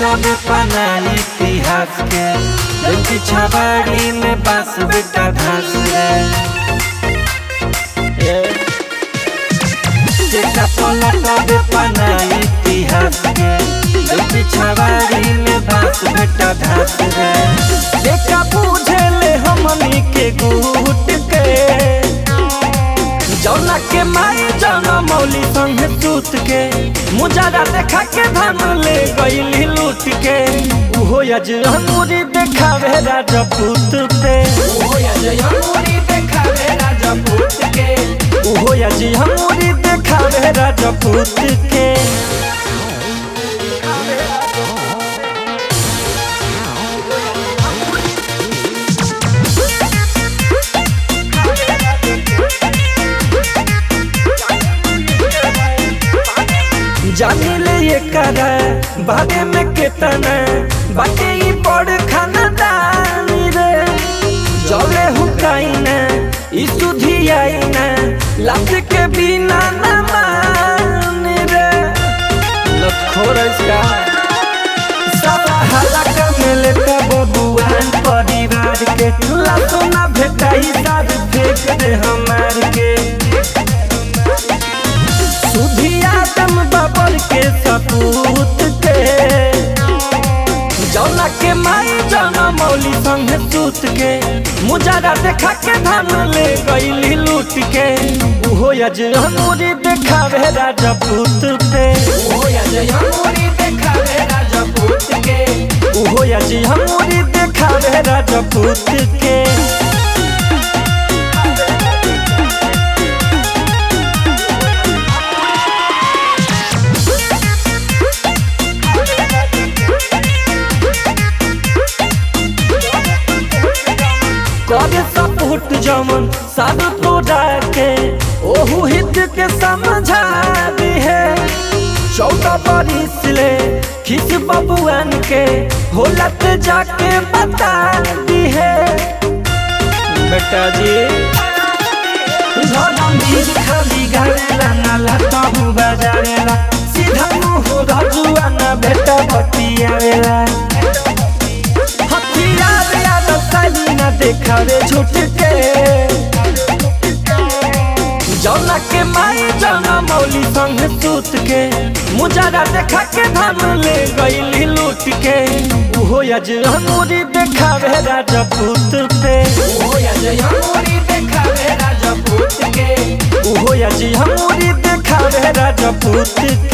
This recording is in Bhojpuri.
पलटावे पना इतिहास के लंकी छबाड़ी में बास बेटा धस रे जेका पलटावे पना इतिहास के लंकी छबाड़ी में बास बेटा धस रे देखा पूछे ले हमनी के गुट के जौना के माई जौना मौली संग सूत के मुजारा देखा के धन ले गईली लूट के उहो यज हमूरी देखावे राजपूत पे उहो यज हमूरी देखावे राजपूत के उहो यज हमूरी देखावे राजपूत के जाने ले ये करा बारे में केतना बाटे ई बड़ खानदानी रे जले हुकाई ना ई सुधी आई ना लात के बिना ना मान रे लखोर इसका सब हलाका में लेता बबुआन परिवार के लातो ना भेटाई साथ फेंक दे हमार के सुधिया दम बबर के सपूत के जौना के माई जौना मौली संग सूत के मुजारा देखा के धन ले गईली लूट के उहो यज हमूरी देखावे राजपूत पे उहो यज हमूरी देखावे राजपूत के उहो यज हमूरी देखावे राजपूत के करे सपोर्ट जमन सब तोड़ा के ओहू हित के समझा दी है चौदह बरिस ले खिस बबुआन के होलत जाके बता दी है बेटा जी धरमवीर खाली गावेला नाला तहु बजावेला सीधा मुँह रजुआ ना बेटा बतियावेला हथियार याद साली ना देखा रे झूठ के जौना के माई जौना मौली संग सूत के मुजारा देखा के धन ले गईली लूट के उहो यज हमूरी देखावे राजपूत पे उहो यज हमूरी देखावे राजपूत के उहो यज हमूरी देखावे राजपूत